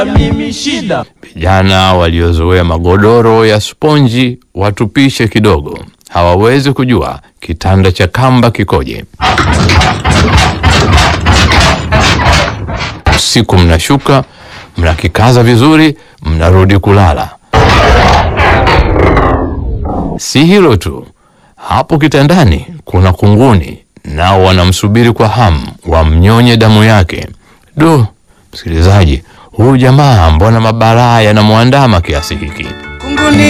mimi shida. Vijana waliozoea magodoro ya sponji watupishe kidogo, hawawezi kujua kitanda cha kamba kikoje. Usiku mnashuka, mnakikaza vizuri, mnarudi kulala. Si hilo tu, hapo kitandani kuna kunguni, nao wanamsubiri kwa hamu wamnyonye damu yake. Do, msikilizaji, huyu jamaa mbona mabalaa yanamwandama kiasi hiki? Kunguni